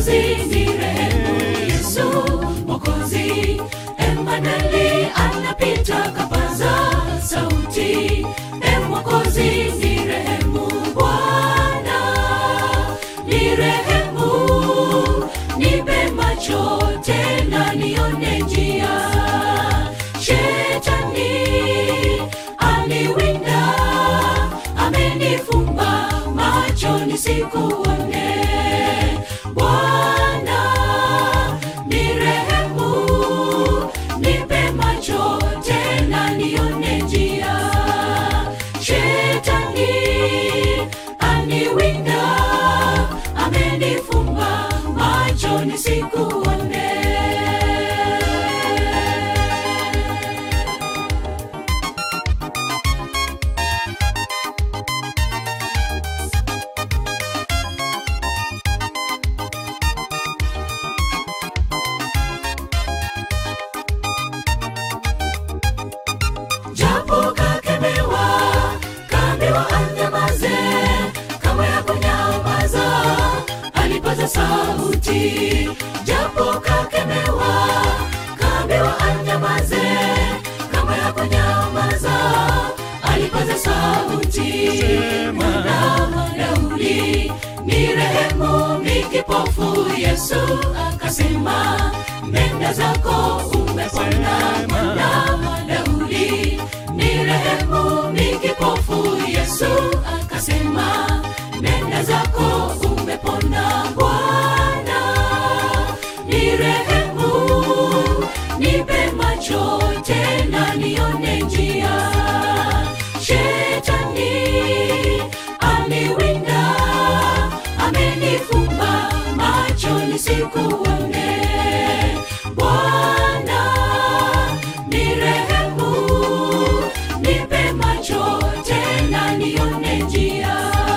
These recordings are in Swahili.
Mwokozi ni rehemu, Yesu Mwokozi. Emanueli anapita kapaza sauti, e Mwokozi ni rehemu, Bwana ni rehemu, nipe macho tena nione njia. Shetani aliwinda, amenifumba macho nisikuone. Bwana ni rehemu, nipe macho tena nione njia. Shetani aniwinda, amenifumba macho nisikuone. japo kakemewa kaambiwa anyamaze kama ya kunyamaza alipaza sauti japo kakemewa kaambiwa anyamaze kama ya kunyamaza alipaza sauti mwana daudi ni rehemu ni kipofu yesu akasema nenda zako umepona mwana daudi ni rehemu ni kipofu yesu akasema nenda zako umepona bwana ni rehemu nipe macho tena nione njia shetani aliwinda amenifumba macho nisikuone bwana ni rehemu nipe macho tena nione njia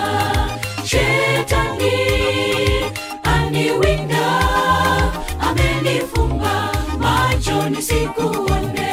shetani aniwinda amenifumba macho nisikuone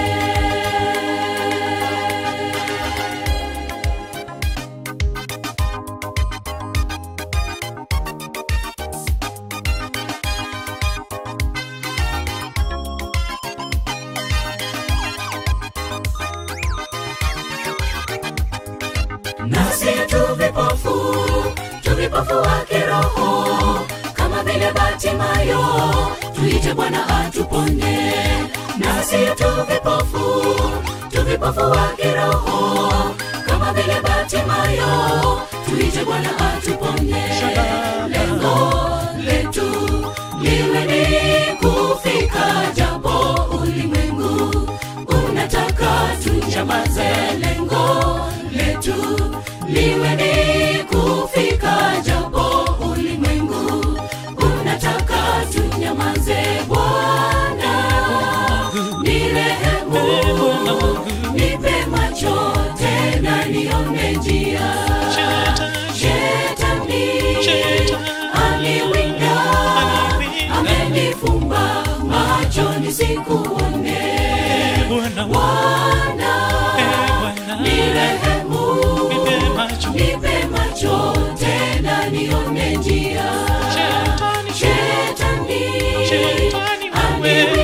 nasi tu vipofu tu vipofu wa kiroho kama vile Batimayo, tuite Bwana atuponye. Nasi tu vipofu tu vipofu wa kiroho kama vile Batimayo, tuite Bwana atuponye. Lengo letu liwe ni kufika, japo ulimwengu unataka tunyamaze. Lengo letu liwe ni kufika, japo ulimwengu unataka tunyamaze. Bwana ni rehemu, nipe macho tena nione njia. Shetani aliwinda, amenifumba macho nisikuone. Bwana ni rehemu, nipe macho tena nione njia. Shetani aliwinda